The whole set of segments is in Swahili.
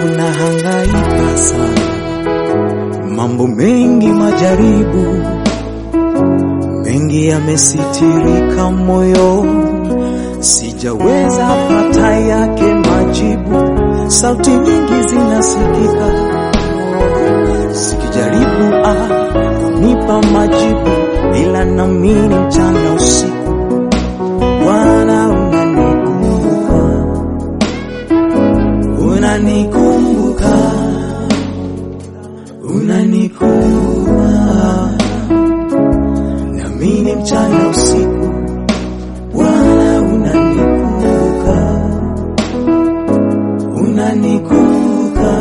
unahangaika sana, mambo mengi, majaribu mengi yamesitirika moyo, sijaweza pata yake majibu. Sauti nyingi zinasikika sikijaribu ah, kunipa majibu, ila namini mchana usiku Bwana unanikumbuka, unanikumbuka, unanikumbuka, namini mchana usiku Bwana unanikumbuka, unanikumbuka,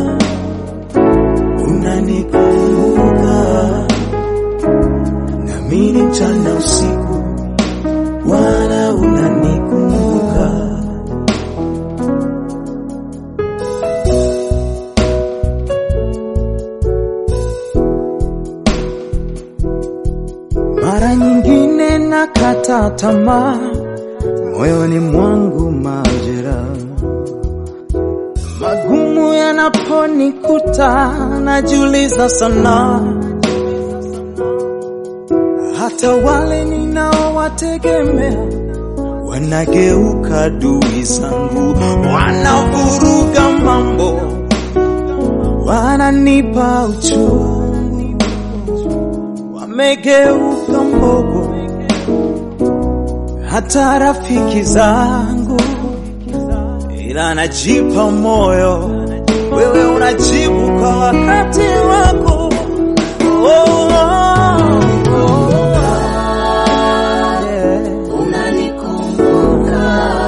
unanikumbuka, namini mchana usiku Bwana unanikumbuka. Mara nyingine nakata tamaa, moyoni mwangu majera magumu yanaponikuta, najiuliza sana hata wale ninaowategemea wanageuka adui zangu, wanavuruga mambo, wananipa uchungu, wamegeuka mbogo, hata rafiki zangu, ila najipa moyo, wewe unajibu kwa wakati wako. Oh, oh, oh. Yeah. Unanikumbuka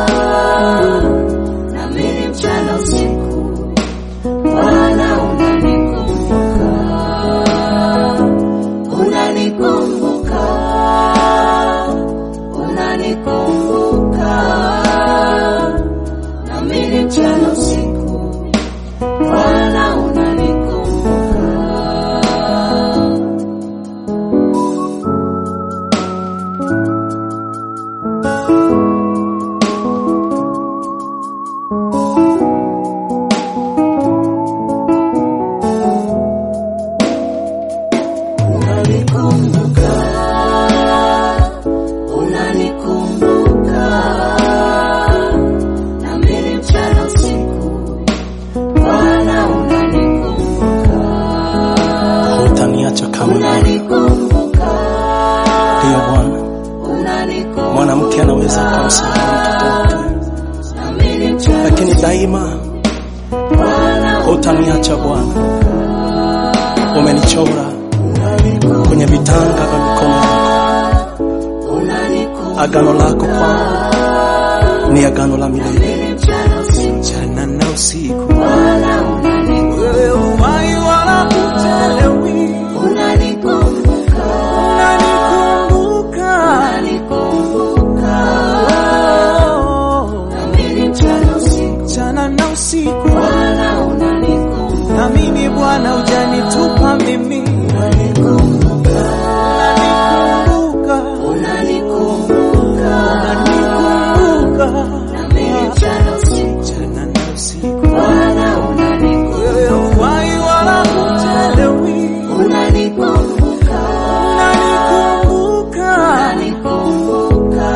na mimi mchana usiku, Bwana unanikumbuka, unanikumbuka, unanikumbuka na mimi mchana usiku, Bwana unanikumbuka. Unanikumbuka, unanikumbuka, na mimi mchana usiku, Bwana unanikumbuka, Hutaniacha kamwe, unanikumbuka, ndiyo Bwana. unanikumbuka, Mwanamke anaweza kumsahau mtoto wake, na mimi mchana lakini daima Bwana hutaniacha Bwana. Umenichora kwenye vitanga vya mikono yako. unanikumbuka, Agano lako kwangu ni agano la milele. mimi mchana usiku, mchana na usiku, Bwana unanikumbuka, wewe uhai wala uchelewi, unanikumbuka, unanikumbuka unanikumbuka. Oh, Na mimi mchana usiku, mchana na usiku, Bwana unanikumbuka, na mimi Bwana hujanitupa mimi, unanikumbuka, unanikumbuka, unanikumbuka. unanikumbuka Na mimi mchana usiku, mchana na usiku, Bwana unanikumbuka, wewe uhai wala uchelewi, unanikumbuka, unanikumbuka unanikumbuka.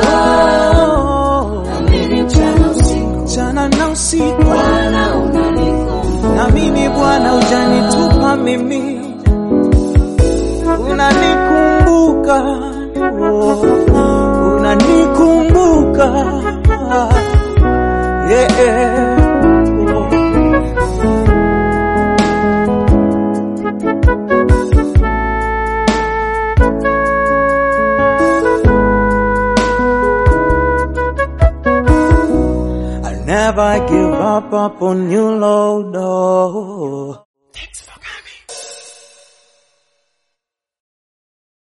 Oh, Na mimi mchana usiku, mchana na usiku Bwana unanikumbuka, na mimi Bwana hujanitupa mimi, unanikumbuka, oh, unanikumbuka yeah. I'll never give up upon you, Lord. Oh.